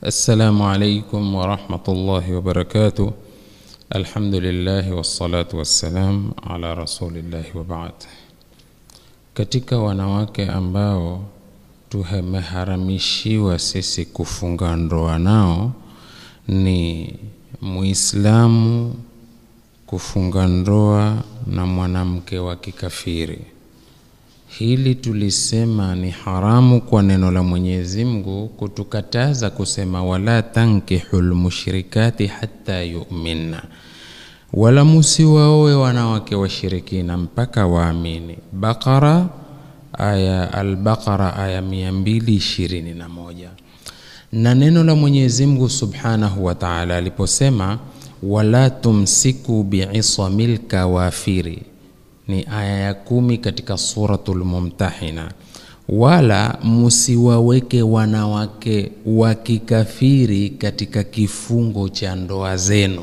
السلام عليكم ورحمة الله وبركاته الحمد لله والصلاة والسلام على رسول الله وبعد katika wanawake ambao tumeharamishiwa sisi kufunga ndoa nao ni muislamu kufunga ndoa na mwanamke wa kikafiri hili tulisema ni haramu kwa neno la Mwenyezi Mungu kutukataza kusema wala tankihul mushrikati hatta yu'minna, wala musiwaoe wanawake washirikina mpaka waamini. Baqara aya Al-Baqara aya 221. Na neno la Mwenyezi Mungu Subhanahu wa Ta'ala aliposema wala tumsiku bi'isamil kawafiri ni aya ya kumi katika suratul Mumtahina, wala musiwaweke wanawake wa kikafiri katika kifungo cha ndoa zenu.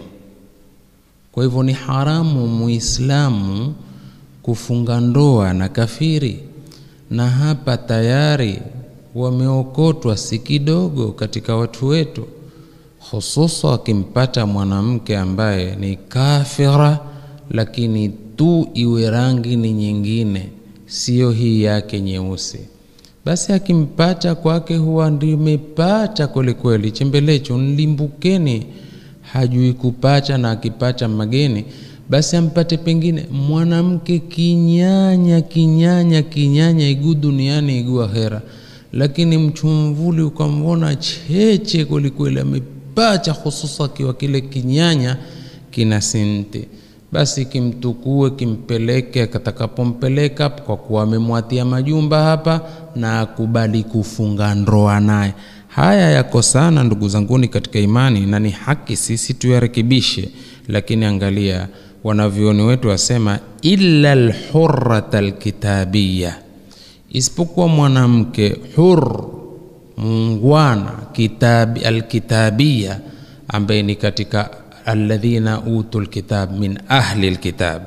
Kwa hivyo ni haramu muislamu kufunga ndoa na kafiri, na hapa tayari wameokotwa si kidogo katika watu wetu, hususa wakimpata mwanamke ambaye ni kafira lakini tu iwe rangi ni nyingine, siyo hii yake nyeusi, basi akimpata kwake huwa ndimepata kwelikweli, chembelecho nlimbukeni, hajui kupacha, na akipacha mageni basi ampate pengine mwanamke kinyanya kinyanya kinyanya, iguu duniani iguu akhera, lakini mchumvuli ukamwona cheche kwelikweli, amepacha, hususa akiwa kile kinyanya kina sinti basi kimtukue kimpeleke katakapompeleka, kwa kuwa amemwatia majumba hapa na akubali kufunga ndoa naye. Haya yako sana ndugu zanguni katika imani, na ni haki sisi tuyarekebishe. Lakini angalia wanavyoni wetu wasema, illa lhurrata alkitabiya, isipokuwa mwanamke hur muungwana kitabi alkitabiya, ambaye ni katika alladhina utu lkitab min ahli lkitab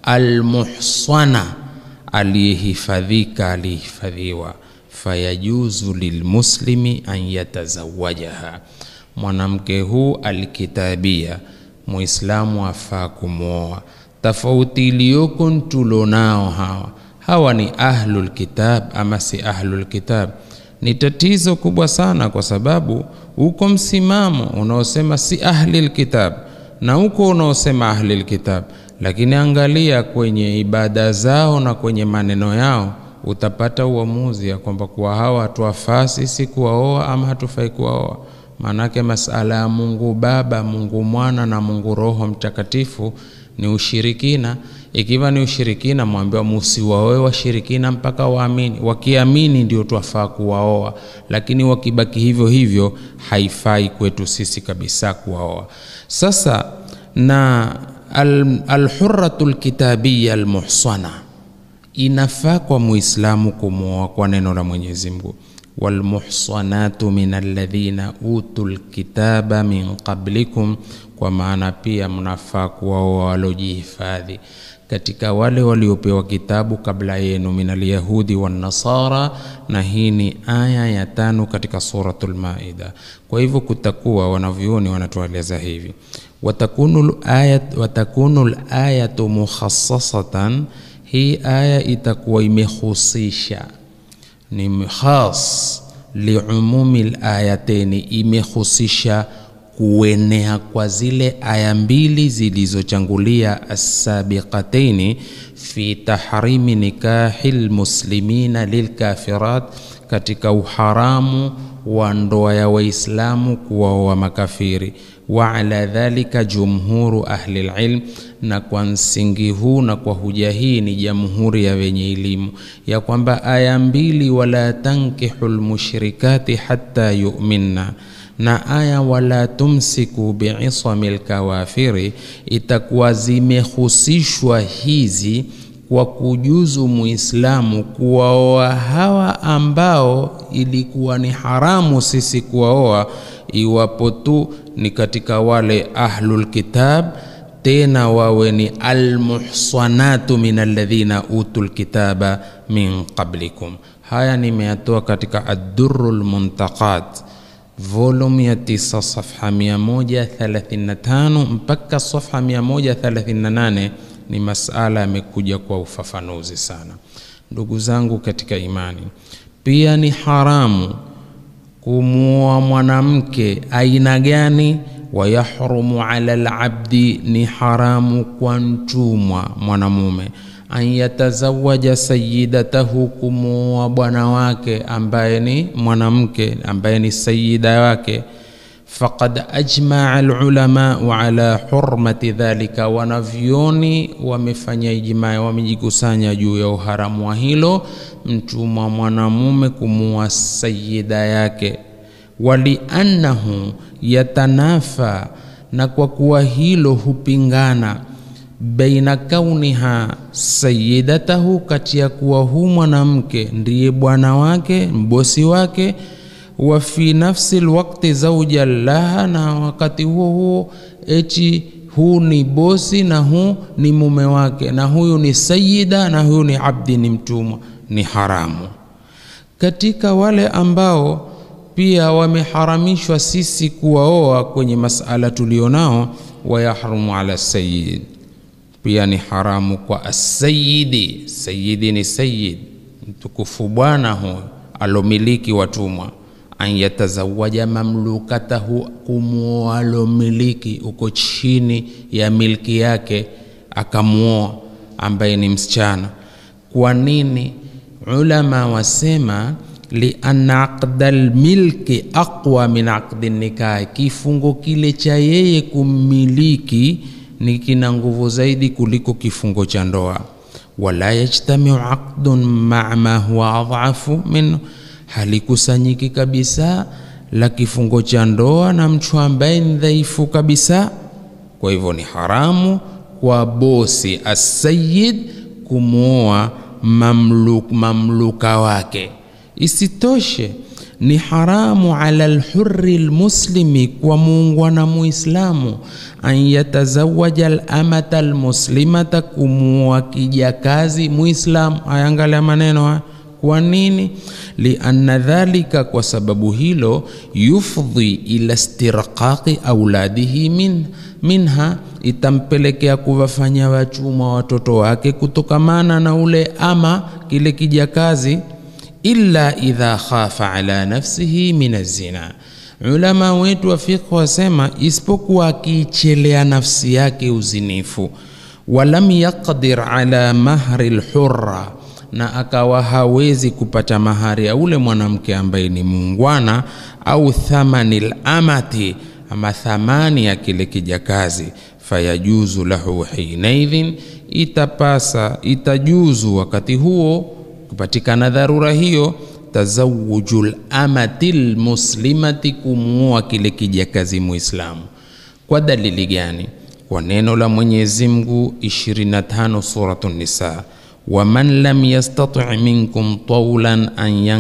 almuhsana, aliyehifadhika aliyehifadhiwa. Fayajuzu lilmuslimi an yatazawajaha, mwanamke huu alkitabia, muislamu afaa kumwoa. Tofauti iliyoko tulonao hawa hawa ni ahlul kitab ama si ahlul kitab ni tatizo kubwa sana, kwa sababu uko msimamo unaosema si ahli lkitab na uko unaosema ahli lkitab, lakini angalia kwenye ibada zao na kwenye maneno yao, utapata uamuzi ya kwamba kuwa hawa hatuwafaa sisi kuwaoa ama hatufai kuwaoa. Maanake masala ya Mungu Baba, Mungu Mwana na Mungu Roho Mtakatifu ni ushirikina. Ikiwa ni ushirikina, mwambiwa musiwaoe washirikina mpaka waamini. Wakiamini ndio twafaa kuwaoa, lakini wakibaki hivyo hivyo haifai kwetu sisi kabisa kuwaoa. Sasa na alhurratu al lkitabiya almuhsana, inafaa kwa muislamu kumwoa kwa neno la Mwenyezi Mungu walmuhsanatu min alladhina utu lkitaba min qablikum, kwa maana pia mnafaa kuwaoa walojihifadhi katika wale waliopewa kitabu kabla yenu, min alyahudi wannasara, na hii ni aya ya tano katika suratul Maida. Kwa hivyo kutakuwa wanavyuoni wanatueleza hivi, watakunu ayat, watakunu ayatu mukhassasatan, hii aya itakuwa imehusisha ni khas liumumi layateni, imehusisha kuenea kwa zile aya mbili zilizochangulia assabiqataini fi tahrimi nikahi lmuslimina lilkafirat, katika uharamu wa ndoa ya Waislamu kuwaoa makafiri. Wa ala dhalika jumhuru ahli lilm, na kwa msingi huu na kwa huja hii ni jamhuri ya wenye elimu ya kwamba aya mbili, wala tankihu lmushrikati hatta yu'minna na aya wala tumsiku biisami lkawafiri itakuwa zimehusishwa hizi kwa kujuzu muislamu kuwaoa hawa ambao ilikuwa ni haramu sisi kuwaoa, iwapo tu ni katika wale ahlul kitab, tena wawe ni almuhsanatu min alladhina utul kitaba min qablikum. Haya nimeyatoa katika Addurrul Muntaqat volume ya 9 safha 135 mpaka safha 138 ni masala yamekuja kwa ufafanuzi sana. Ndugu zangu katika imani, pia ni haramu kumuoa mwanamke aina gani? Wayahrumu ala labdi, ni haramu kwa mtumwa mwanamume an yatazawaja sayidatahu, kumuoa bwana wake ambaye ni mwanamke ambaye ni sayida wake. Faqad ajmaa alulamau ala hurmati dhalika, wanavyoni wamefanya ijmaa, wamejikusanya juu ya uharamu wa hilo, mtumwa mwanamume kumuoa sayida yake. Waliannahu yatanafa, na kwa kuwa hilo hupingana baina kauniha sayidatahu, kati ya kuwa huu mwanamke ndiye bwana wake mbosi wake, wa fi nafsi lwakti zauja laha, na wakati huo huo eti huu ni bosi na huu ni mume wake, na huyu ni sayida na huyu ni abdi, ni mtumwa, ni haramu. Katika wale ambao pia wameharamishwa sisi kuwaoa kwenye masala tulionao, wayahrumu ala sayid pia ni haramu kwa asayidi. Sayidi ni sayid, mtukufu bwana huyo alomiliki watumwa. An yatazawaja mamlukatahu, kumwoa alomiliki uko chini ya milki yake, akamwoa ambaye ni msichana. Kwa nini? Ulama wasema lianna aqda lmilki aqwa min aqdi nikahi, kifungo kile cha yeye kummiliki ni kina nguvu zaidi kuliko kifungo cha ndoa. Wala yajtamiu aqdun maa ma huwa adhafu minhu, halikusanyiki kabisa la kifungo cha ndoa na mtu ambaye ni dhaifu kabisa. Kwa hivyo ni haramu kwa bosi asayid kumwoa mamluk, mamluka wake. Isitoshe ni haramu ala lhuri lmuslimi, kwa muungwana muislamu an yatazawaja lamata almuslimata, kumuoa kijakazi muislamu. Ayangalia maneno haya. Kwa nini? Lianna dhalika, kwa sababu hilo, yufdhi ila istirqaqi auladihi min, minha, itampelekea kuwafanya wachuma watoto wake kutokamana na ule ama kile kijakazi illa idha khafa ala nafsihi min azina. Ulama wetu wa fiqh wasema isipokuwa akiichelea nafsi yake uzinifu. Walam yaqdir ala mahri lhurra, na akawa hawezi kupata mahari ya ule mwanamke ambaye ni muungwana, au thamani lamati, ama thamani ya kile kijakazi. Fayajuzu lahu hinaidhin, itapasa itajuzu wakati huo kupatikana dharura hiyo, tazawujul amati lmuslimati, kumuoa kile kijakazi muislamu. Kwa dalili gani? Kwa neno la Mwenyezi Mungu 25 suratu Nisa, waman lam yastati minkum tawlan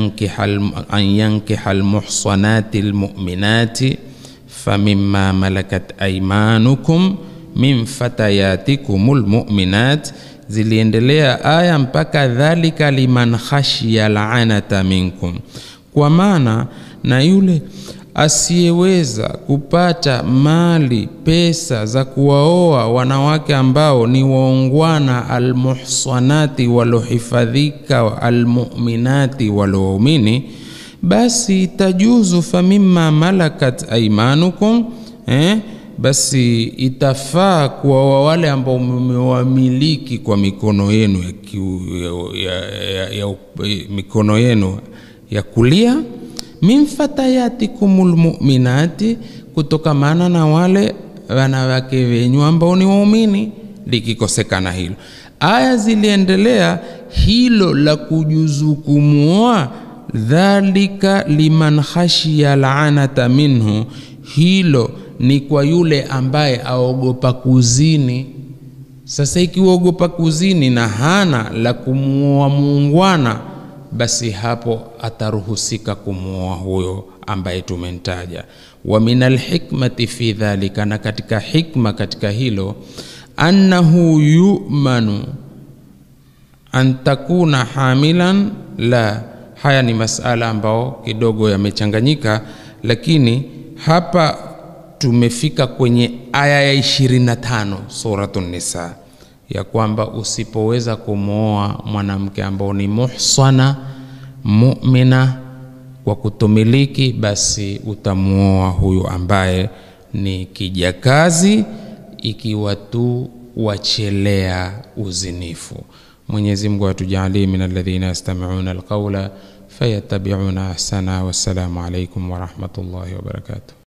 an yankiha almuhsanati almu'minati famimma malakat aymanukum min fatayatikum almu'minat Ziliendelea aya mpaka dhalika liman khashiya laanata minkum, kwa maana na yule asiyeweza kupata mali pesa za kuwaoa wanawake ambao ni waungwana, almuhsanati, walohifadhika, almuminati, walowaumini, basi itajuzu famimma malakat aimanukum eh? basi itafaa kuwaoa wale ambao mmewamiliki kwa mikono yenu ya, kiu, ya, ya, ya, ya, mikono yenu ya kulia, min fatayatikumul mu'minati, kutokamana na wale wanawake wenyu ambao ni waumini. Likikosekana hilo, aya ziliendelea hilo la kujuzu kumwoa, dhalika liman khashiya laanata minhu, hilo ni kwa yule ambaye aogopa kuzini. Sasa ikiwaogopa kuzini na hana la kumuoa muungwana, basi hapo ataruhusika kumuoa huyo ambaye tumemtaja. Wa min alhikmati fi dhalika, na katika hikma katika hilo, annahu yumanu an takuna hamilan la. Haya ni masala ambao kidogo yamechanganyika lakini hapa tumefika kwenye aya ya 25 suratu nisa ya kwamba usipoweza kumwoa mwanamke ambao ni muhsana mumina kwa kutomiliki basi utamuoa huyu ambaye ni kijakazi ikiwa tu wachelea uzinifu mwenyezi mungu atujalie min alladhina yastamiuna alqaula fayatabiuna ahsana wassalamu alaikum warahmatullahi wabarakatuh